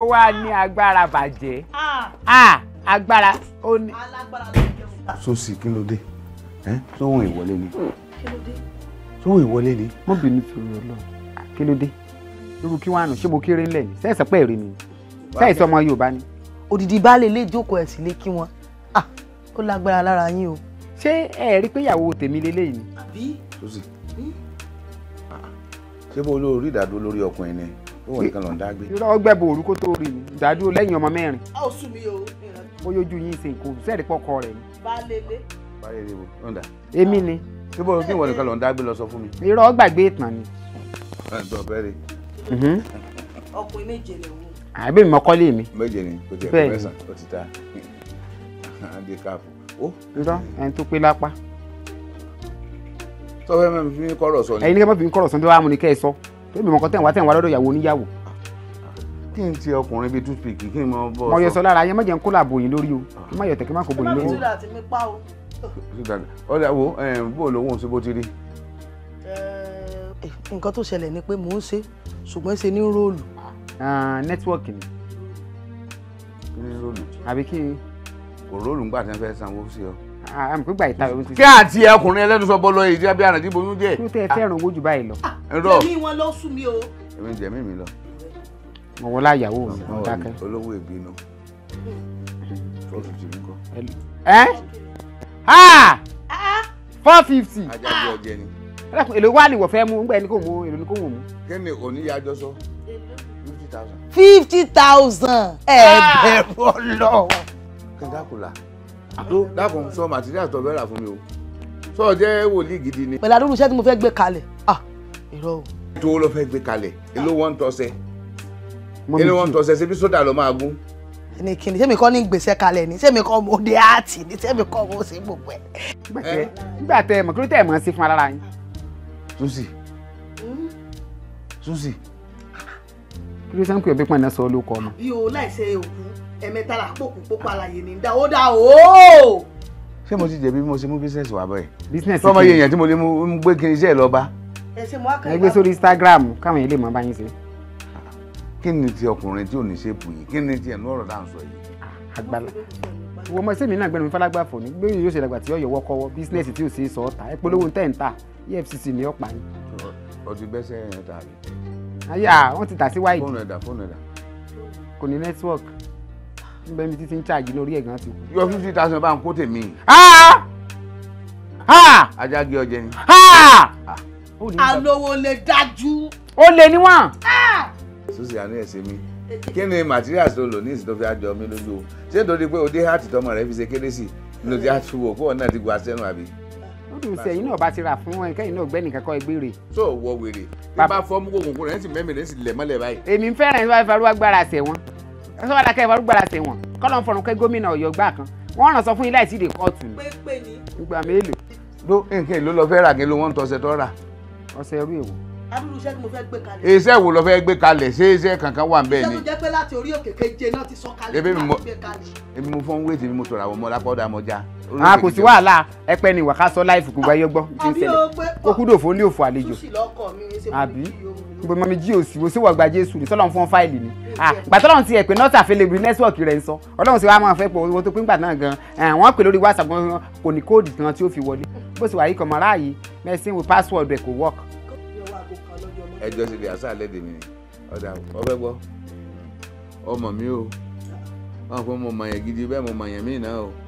wá ní agbára bàjẹ́ Ah, ah agbára ó ní. alágbára ló ń jẹun. sosi kí ló dé ẹ sóhun ìwọlé ni kí ló dé. sóhun ìwọlé ni. mo bínú torí Ọlọ́run kí ló dé irú kí wàá nù ṣé mo kéré ńlẹ̀ ni sẹ́ẹ̀sì pẹ́ rí ni sẹ́ẹ̀sì ọmọ Yorùbá ni òdìdí baálé ilé ìjókòó ẹ̀ sì lé kí wọn Ah, ó lágbára lára yín o. ṣé ẹ rí pé ìyàwó tèmi lélẹ́yìí ni. àbí sosi ṣé bó olórí ìdádúró lórí ọkùnrin ni ó wọ̀ nìkan lọ́n dá gbé. irọ́ ọgbẹ́ bo òru kó tó rí ni ìdádúró lẹ́yìn ọmọ mẹ́rin a ò sùn mí o. ó yójú yín ṣe nǹkan sẹ́ẹ̀rí pọ́kọ rẹ̀ ni. baálé ilé. báyìí ni o ọ̀dà èmi ni ṣé bó kí ìwọ nìkan lọ́n dá gbé lọ sọ fún mi. irọ́ gbàgbé ìtàn ni. ẹ̀ tó fẹ́ rí Mhm. ọkùnrin méje lè wò. àbí mi mọ́kọ́lé mi méje ni kò tiẹ̀ Bẹ́ẹ̀ kó ni. mẹ́sàn ó ti ta adé káàfù. ó irọ́ ẹni tó pé lápá tó fẹ́ mẹ́rin fi mí kọ́rọ̀ sọ ni. ẹ̀yin ní kẹ́ mọ́ fi ń kọ̀rọ̀ sọ́n tó wá mú ni kẹ́ ẹ sọ tó bí mọ̀kọ́ tẹ̀ wá tẹ̀ wá lọ́dọ̀ ìyàwó oníyàwó kí n ti ọkùnrin bíi toothpick kí n mọ bọ́ mo yọ sọ lára yẹn má jẹ́ ń kó làbò yín lórí o kí má yọ tẹ̀ kí má kó bò yín lórí o. tíra àti mi pa o. ọ̀dà wo bó lówó ṣe bó ti rí. nǹkan tó ṣẹlẹ̀ ni pé mò ń ṣe ṣùgbọ́n ṣe ní róòlù. Ah, nẹ́tíwọ́ọ̀kì ni kí ni róòlù àbí kí n kò róòlù ńgbà tí wọ́n fẹ́ sanwó sí ọ. àmì pé gbà ìta ìwé ti kí àti ọkùnrin ẹlẹ́nu sọ bọ́ lọ èyí tí a bí àná tí boyún jẹ́. kí ló tẹ́ ẹ fẹ́ràn owó jù báyìí lọ ẹ̀rọ èmi wọn ló sùn mí o. èmi jẹ́ mímí lọ. mo wọlé àyàwó mi mo dákẹ́. olówó ìbínú four fifty mi kọ́. ẹ ah four fifty ajá bí ọjẹ ni. ẹlẹ́kùn èlò wà ní ìwọ̀ fẹ́ mú ńgbà ẹni kò mú èlò ní kò wò mú. kí ni oníyàjọ sọ fifty thousand. fifty thousand ẹ bẹ̀rù ọlọ́run. kí n dákùlà tó dákun sọ material tó fẹ́ rà fún mi o sọ jẹ́ wòlíì gidi ni. pẹ̀lú àdúrà iṣẹ́ tí mo fẹ́ gbé kalẹ̀ ah irọ́ o. tó ló fẹ́ gbé kalẹ̀ èló wọ́n ń tọ́sẹ̀ Mọ́mì èló wọ́n ń kí- tọ́sẹ̀ ṣebí sódà ló máa gún. ní kíni sẹ́mi kọ́ ní gbèsè kalẹ̀ ní sẹ́mi kọ́ mo dé àtì ní sẹ́mi kọ́ mo ṣe gbogbo ẹ̀. nígbà tẹ nígbà tẹ mọ̀ kí ló tẹ̀ mọ̀ sí fún alára yín susi susi kí ló sẹ́ńkù ẹ̀bí pọ̀n náà sọ ló kọ́ ọmọ. bí o láìsẹ òkú ẹ̀mẹ́ta là pòkù pópó àlàyé ní dá ó dá o. ṣé mo ti jẹ̀bi bí mo ṣe mú bísíǹsì wà bẹ́ẹ̀. business sọmọ yẹn yẹn tí mo lè mú mú gbé kí n iṣẹ́ ẹ̀ lọ bá. ẹ ṣe mo á kàn ẹ gbé sórí Instagram káwọn yẹn lè mọ báyìí ṣe. kí ni ti ọkùnrin tí ò ní ṣépù yìí kí ni ti ẹnu ọ̀rọ̀ dáhùn sọ yìí. àgbàlá wo ọmọ sẹ́mi náà gbẹ́nu mi fálágbá fò ní gbé yóò ṣe dàgbà tí yóò yọwọ́ kọ́wọ́ bísínẹ́sì tí ò ṣe é sọ ọ́ ta ẹ polówó ń tẹ̀ ń ta EFCC ní ọ̀pá yín. ọtí bẹ́sẹ̀ yẹn ta rí. ayá wọ́n ti tà sí wáìdì fóònù ẹ̀dà fóònù ẹ̀dà. kò ní network níbẹ̀ mi títí ń ṣáàjì lórí ẹ̀ gan ti kú. yọ fifty thousand bá ń kó tèmi. Ah! Ah! ajá gé ọjẹ ni. Ah! Ó ní bàbá- alówó lè dájú. ó lé níwọ̀n. susi àánú ẹ̀ ṣe mí. kí ni materials tó lò ní ìsìn tó fi àjọ mi lójú o ṣé nítorí pé òde heart tọmọ rẹ fi ṣe kérésì ní o ti àtúwò kó ọ̀nà ti gba sẹ́nu àbí. ó dùn sí ẹ̀yin náà bá ti rà fún ẹ kẹ́yìn náà gbẹ́nì kankan ẹgbẹ́ rẹ̀. tó o wọ wèrè bí Bàbá- bá fọ́ mú kòkòrò rẹ̀ ń sì mẹ́mìí rẹ̀ ń sì lẹ̀ mọ́lẹ̀ báyìí. èmi ń fẹ́ràn ìfẹ́ ìfarúwá gbára sẹ̀ wọ́n ẹ sọ wàdà kẹ́ ìfarúgbára sẹ̀ wọ́n kọ́lọ́ ń fọ̀rùn kẹ́ gómìnà ọ̀yọ́ gbà kan wọ́n ràn sọ fún yín láì sí ìdè kóòtù ní pépé ni ìgbà mélòó ló nǹkan èlò lọ fẹ́ rà kí ló wọ́n ń tọ́sẹ̀ tọ́ rà. ọ̀sẹ̀ ẹrú èwo. adúlù iṣẹ́ tí mo fẹ́ gbé kalẹ̀. iṣẹ́ wo lọ fẹ́ gbé kalẹ̀ ṣé iṣẹ́ kankan wà bẹ́ẹ̀ iṣẹ́ ni. tó jẹ́ pé láti orí òkè keje náà ti sọ kalẹ̀ Ebi mi láti mo- gbé kalẹ̀. èmi mo fọ́n wéètì mi mo tọ̀rọ̀ àwọn ọmọ lápọ̀dà mọ́já. a kò sí wàhálà ẹpẹ ni wàká sọ láìfù gbogbo ayé gbọ́ ti ń àbí ṣẹlẹ̀ o pé kó kúdò fún ní òfò àlejò túsì lọ́kọ̀ mi ṣe mo àbí kí o mi. gbogbo mọ́mi jí òsì wo sí wọ́n gba jésù ní sọ́lọ́run fún fáìlì ni gbàtọ́lọ́run ti ẹ̀ pé nọ́ọ̀sì àfẹlẹ́bìrì nẹ́tíwọ̀kì rẹ̀ ń sọ ọlọ́run sì wá máa fẹ́ pọ̀ owó tó pín gbà náà gan wọ́n pè lórí whatsapp gan kò ní kóòdù kan tí ó fi wọlé bó sì wà yìí kàn máa ráàyè mẹ́sìn wo password ẹ̀ kò work. Yọ wá kó kan lọ́jọ́ ọmọ. ẹjọ́ sì lè àṣà lẹ́dẹ̀ mi ni ọ̀dà ọbẹ̀ gbọ́ ọmọ mi o wọn fún mo mọ yẹn gidi bẹ́ẹ̀ mo mọ yẹn mí náà o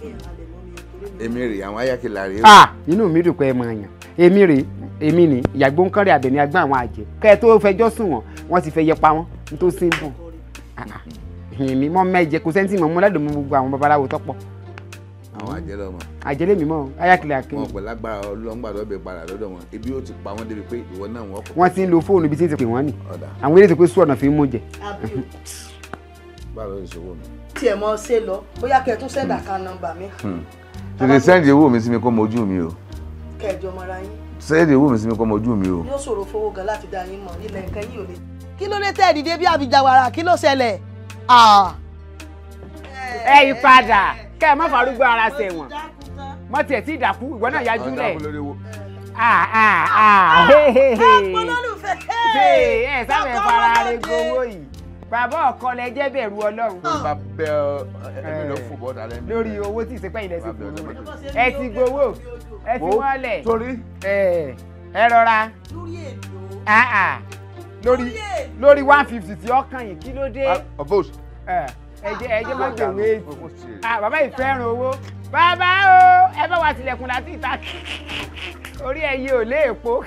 èmi rè àwọn ayákẹ́lá rè o. ah inú mi dùn pé ẹ mọ èèyàn èmi rè èmi ni ìyàgbó ń kọ́rẹ́ àbẹ̀ní agbọ́n àwọn àjẹ́ kẹ́ ẹ tó fẹjọ́ sùn wọ́n wọ́n ti fẹ́ yẹ pa wọ́n ní tó sí bùn èmi mọ́ mẹ́jẹ kò sẹ́ńtì mọ́ mọ́ lẹ́dùn mọ́ gbogbo àwọn babaláwo tọ́pọ̀ àwọn àjẹ́ lọ́mọ àjẹlé mi mọ́ ayákẹ́lẹ́ akéwì wọn pẹ̀lú agbára ọlọ́ngbàdọ́ bẹ̀ padà lọ́dọ̀ wọn ibi ó ti pa wọ́n débi pé ìwọ náà wọ́n kọ̀ wọ́n ti ń lo fóònù ibi tí ń ti pè wọ́n nì ọ̀dà àwọn eléyìí tó pé sùn ọ̀nà fi ń mú jẹ. àbí o báwo ló ṣòwò mi. tiẹ̀ mọ ṣe lọ bóyá kẹ́ ẹ tún sẹ́dà kan nọ́mbà mi tètè sẹ́ǹdì owó mi sí mi kó mọ ojú mi o kẹjọ mọ́ra yín sẹ́ǹdì owó mi sí mi kó mọ ojú mi o. yóò ṣòro fowó gan láti dá yín mọ̀ ilẹ̀ nǹkan yìí ò lè. kí ló dé tẹ́ ẹ̀ dìde bí àbíjàwara kí ló ṣẹlẹ̀? Ah. ẹ yí padà kẹ́ ẹ má farúgbó ara ṣe wọ̀n mọ́ tiẹ̀ tí ìdàkú ìwọ náà yájú lẹ̀ ah ah ah hey hey hey olólùfẹ́ hey ẹ sábẹ̀ fara rẹ gbowó yìí bàbá ọkọ lẹ jẹ́ bẹ̀rù ọlọ́run tó bá bẹ ọ ẹbí ló fò bọ́ta lẹ́nu. lórí owó tí ìsepẹ́ ilẹ̀ ti Bàbá gbòòrò ọlọ́run. ẹ ti gbowó ẹ ti Wo, wọ́n lẹ̀ torí ẹ ẹ rọra lórí èlò ah, ah. lórí lórí one fifty tí ọkàn yìí kí ló dé ọbọs. ẹ ẹ jẹ́ ẹ jẹ́ má gbèwé ètì ah bàbá yìí fẹ́ràn owó bàbá o ẹ bá wa tilẹ̀kùn láti ìta orí ẹ yìí ò lé èpo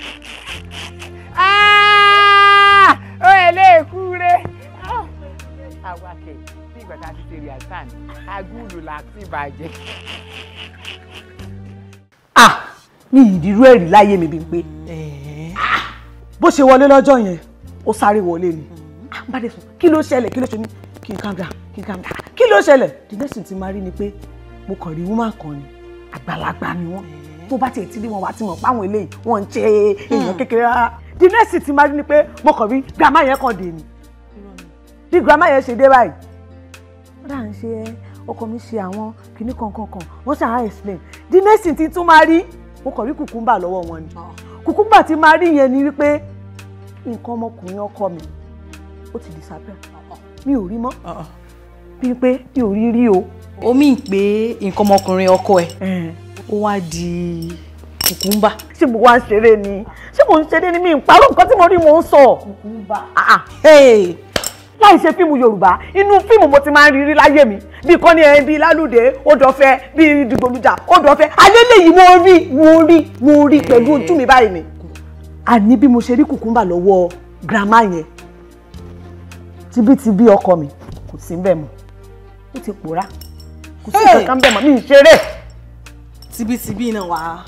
Ah! ó ẹ lé èkú rẹ àwa kẹ bí ìgbà tá a ti ṣe rí àtàn agúlù láti bàjẹ́. ah mi ìdírú ẹ̀rí láyé mi bí n pé bó ṣe wọlé lọ́jọ́ yẹn ó sáré wọlé ni Ah, bá dé sọ kí ló ṣẹlẹ̀ kí ló ṣe ní kí n calm down kí n calm down kí ló ṣẹlẹ̀ the next thing ti máa rí ni pé mo kàn rí woman kan ni àgbàlagbà ni wọ́n tó bá tiẹ̀ ti rí wọn wá ti mọ̀ páwọn eléyìí wọ́n ń ṣe èèyàn kékeré rárá the next thing ti máa rí ni pé mo kàn rí grandma yẹn kàn dé ni bí grandma yẹn ṣe dé báyìí wọ́n dà ń ṣe ẹ́ ọkọ mi ṣe àwọn kinní kankan kan wọ́n ṣàá explain the next thing ti tún máa rí mo kàn rí kùkúmbà lọ́wọ́ wọn ni kùkúmbà tí máa rí yẹn ni wípé nǹkan ọmọkùnrin ọkọ mi ó ti disappear mi ò rí mọ́ bí pé mi ò rí rí o. ó mì pé nǹkan ọmọkùnrin ọkọ ẹ̀ ó wá di kùkúmbà. ṣé mo wá ń ṣeré ni ṣé mo ń ṣeré ni mi ń parọ́ nǹkan tí mo rí mo ń sọ. kùkúmbà. láì ṣe fíìmù yorùbá inú fíìmù mo ti máa ń rí rí láyé mi bí kọ́ni ẹ̀ bíi lálùdé odòfẹ́ bíi dìgbòlùjà odòfẹ́ alẹ́lẹ́yìí mo rí mo rí mo rí pẹ̀lú ojú mi báyìí ni. àní bí mo ṣe rí kùkúmbà lọ́wọ́ grandma yẹn tibítibí ọkọ mi kò sí bẹ́ẹ̀ mọ́ ó ti pòórá kò sí nǹkan kan bẹ́ẹ̀ mọ́ mi ń ṣeré. tibítibí náà wà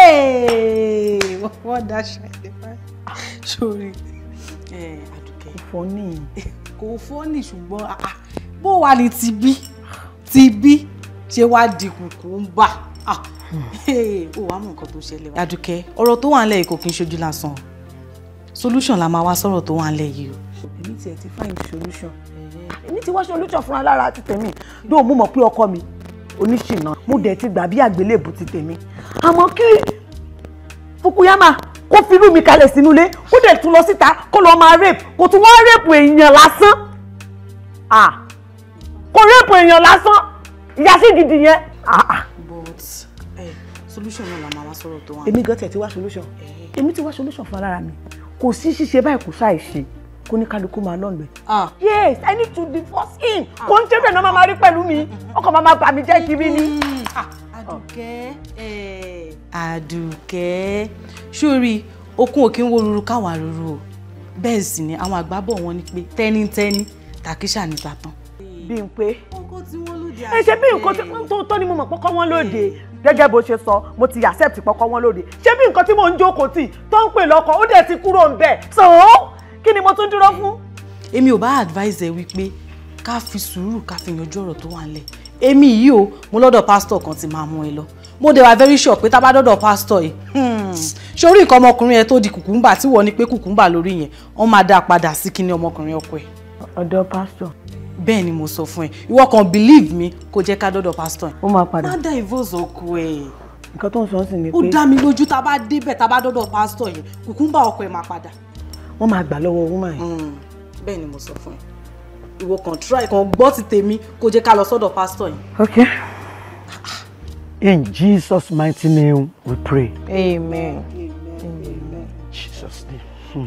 wọ́n dá ṣàlẹ̀ báyìí sórí àdùkẹ́. kò fọ́ ní. kò fọ́ ní ṣùgbọ́n ah, ah, bó wà ní tibí tibí ṣé wàá di kùkúmbà Ah, hey, ó wàá mọ nǹkan tó ṣẹlẹ̀ wá. àdùkẹ́ ọ̀rọ̀ tó wà ń lẹ̀ yìí kò kí n ṣojú lásán o. solution la máa wá sọ̀rọ̀ tó wà ń lẹ̀ yìí o. èmi tiẹ̀ ti find solution èmi ti wá solution fúnra lára ti tèmi dóò mo mọ̀ pé ọkọ mi oníṣìnà mo dẹ̀ ti gbà bí àgbélébù ti tèmi àmọ́ kí Fukuyama kó firú mi kalẹ̀ sínú ilé kó dẹ̀ tún lọ síta kó lọ máa rape kó tún wọ́n rape èèyàn lásán ah kó rape èèyàn lásán ìyá sí gidi yẹn ah ah but eh, solution náà la máa wá sọ̀rọ̀ tó wà. èmi gan tẹ̀ ti wá solution èmi ti wá solution fún ara mi kò sí ṣíṣe báyìí kò ṣàì ṣe kó ní kálukú máa lọ́nà ẹ̀. Ah. yes i need to divorce him kò ń ṣe bẹ́ẹ̀ náà máa máa rí pẹ̀lú mi ọkọ̀ máa máa bà mí jẹ́ kiri ni. àdùkẹ́ àdùkẹ́ sórí okun òkè ń wo ruru káwa ruru o bẹ́ẹ̀ sì ni àwọn àgbà bọ̀ wọ́n ní pé tẹ́nítẹ́ní tàkísà ní tàtàn. bí n pé ọkọ tí wọ́n lòdì ẹ ṣe bí nǹkan tí- tó tó ni mo mọ̀ pọ́kọ́ wọn lóde gẹ́gẹ́ bó ṣe sọ mo ti accept pọ́kọ́ wọn lóde ṣé bí nǹkan tí mò ń jókòó tì tó ń pè lọ́kọ ó dẹ̀ ti kúrò ń bẹ̀ so kí ni mo tún dúró fún. èmi ò bá advise ẹ wípé ká fi sùúrù ká fi yanjú ọ̀rọ̀ tó wà nílẹ̀ èmi yìí o mo lọ́dọ̀ pásítọ̀ kan ti máa mú ẹ lọ mo dẹ̀ wá very sure pé tá a bá dọ́dọ̀ pásítọ̀ yìí hmm, sórí nǹkan ọmọkùnrin yẹn tó di kùkùmbà tí wọ́n ní pé kùkùmbà lórí yẹn wọ́n máa dá a padà sí kíní ọmọkùnrin ọkọ ẹ̀ ọ̀dọ̀ pásítọ̀ bẹ́ẹ̀ ni mo sọ fún ẹ ìwọ kan believe me kó jẹ́ ká dọ́dọ̀ pásítọ̀ yẹn ó máa padà má dá divorce ọkọ ẹ̀ nǹkan tó ń sọ sí ni ó pé dá mi lójú tá a bá débẹ̀ tá a bá dọ́dọ̀ pásítọ̀ yẹn kùkùmbà ọkọ ẹ̀ máa padà wọ́n máa gbà lọ́wọ́ woman yẹn. Mm, bẹ́ẹ̀ ni mo sọ fún ẹ ìwọ kan try kan gbọ́ ti tèmi kó jẹ́ ká lọ sọ́dọ̀ pásítọ̀ yẹn. okay. in jesus mighty name we pray. Amen. Jesus name. Hmm.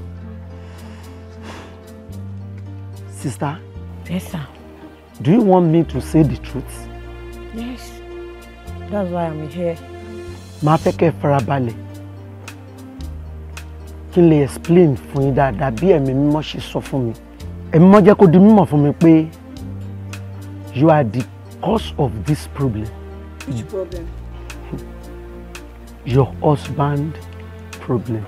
Sister, Yes, sir. do you want me to say the truth? Yes. That's why I'm here. Màá fẹ́ kẹ́ ẹ farabalẹ̀. Kí n lè explain fún yín dáadáa bí ẹ̀mí mímọ́ ṣe sọ fún mi. Ẹ̀mí mímọ́ jẹ́ kó di mímọ̀ fún mi pé you are the cause of this problem. which problem. Your husband problem.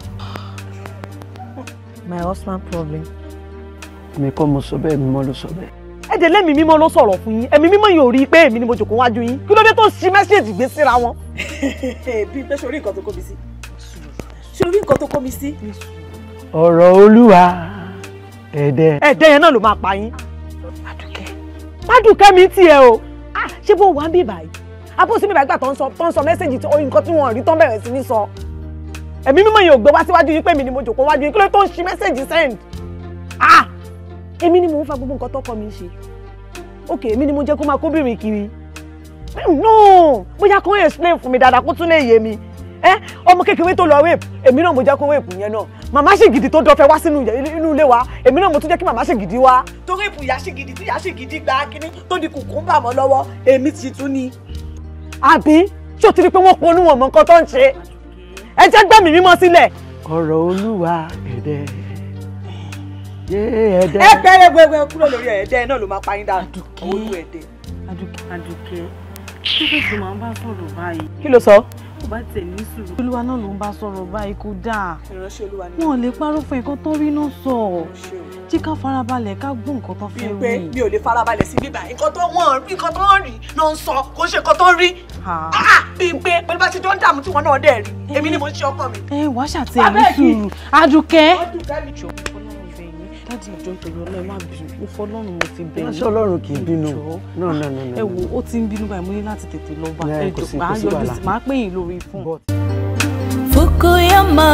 My husband problem. Mi kọ́ mo sọ bẹ́ẹ̀ mímọ́ ló sọ bẹ́ẹ̀. ẹ jẹ́ lẹ́mìí mímọ́ ló sọ̀rọ̀ fún yín ẹ̀mí mímọ́ yìí ò rí i pé èmi ni mo jòkó wájú yín kí ló dé tó ṣí mẹ́sẹ̀jì gbé síra wọn. bí pé sórí nǹkan tó kó mi sí sórí nǹkan tó kó mi sí. Ọ̀rọ̀ Olúwa ẹ̀dẹ̀. ẹ̀ẹ́dẹ́ yẹn náà ló máa pa yín. Mádùkẹ́ mi tiẹ̀ o Ah, ṣé bó wà ń bí báyìí abó sí mi báyìí gbà tó ń sọ tó ń sọ mẹ́sẹ̀jì tó nǹkan tí wọ́n rí tó ń bẹ̀rẹ̀ sí ní sọ ẹ̀mí mímọ́ yìí ò gbé wá síwájú yín pé èmi ni mo jòkó wájú yín kí ló dé tó ń ṣí mẹ́sẹ̀jì send. Ah! èmi ni mò ń fa gbogbo nǹkan tọkọ mi ń ṣe ok èmi ni mo jẹ́ kó máa kóbìnrin kiri no bóyá kó explain fún mi dáadáa kó tún lè yé mi ẹ ọmọ kékeré tó lọ rape èmi náà mo jẹ́ kó rape yẹn náà màmá ṣègìdì tó dọ̀fẹ́ wá sínú inú ilé wa èmi náà mo tún jẹ́ kí màmá ṣègìdì wá. tó rape ìyá ṣègìdì tí ìyá ṣègìdì gba kínní tó di kùkùmbà mọ́ lọ́wọ́ èmi ti tún ni. àbí ṣé o ti rí i pé wọ́n ponú wọn mọ nǹkan tó ń ṣe ẹ jẹ́ gbẹ̀mí mímọ́ sílẹ̀. ọ̀rọ̀ olúwa ẹ̀dẹ̀ yé ẹ̀dẹ̀. ẹ bẹ̀rẹ̀ gbẹgbẹ kúrò lórí ẹ̀ẹ́dẹ́ náà ló máa pa yín dànù Àdùkẹ́. olú ẹ̀dẹ́. Adùkẹ́ Adùkẹ́ kí ló tó máa ń bá sọ̀rọ̀ báyìí kí ló sọ. kó bá tẹ̀ ní sùúrù. olúwa náà ló ń bá sọ̀rọ̀ báyìí kó dáa ìránṣẹ́ olúwa ni wọn ò lè parọ́ fún nǹkan tó rí náà sọ ṣe o. jí ká farabalẹ̀ ká gbọ́ nǹkan tó bíi fẹ́ pé wí. mi ò lè farabalẹ̀ sí bíbá nǹkan tó wọ́n rí nǹkan tó ń rí náà ń sọ kò ń ṣe nǹkan tó ń rí. Ha. Ah, bíi pé pẹ̀lú bá ṣe jọ ń dààmú tí wọ́n náà dẹ̀ rí èmi ni mo ń ṣe ọkọ mi. ẹ wá ṣàtẹ̀ ní Abẹ́ẹ̀kì. sùúrù Adùkẹ́. ọdún kẹ́mi. jọ fọlọ́run bẹ̀ yín láti ìjọ ìtòyọ ọlọ́ọ̀ má bínú mo fọlọ́run mo fi bẹ̀ yín. Ránṣẹ́ Ọlọ́run kì í bínú. Jọ̀ọ́. No, no, no, no, ẹ no. wo ó ti ń bínú báyìí mo ní láti tètè lọ bá Yeah, ẹ kò jọ sí- máa kò sí yọjú wàhálà. sí máa pè yín lórí fún. Fukuyama,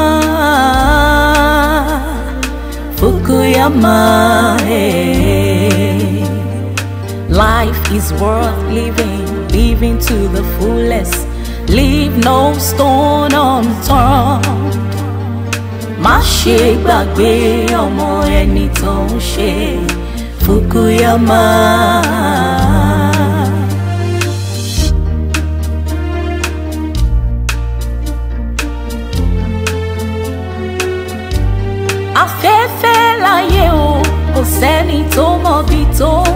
Fukuyama, hey. Life is worth living, living to the fullest. Leave no stone unturned. Má ṣe gbàgbé ọmọ ẹni tó ń ṣe Fukuyama. afẹ́fẹ́ láyé o kò sẹ́ni tó mọ̀bi tó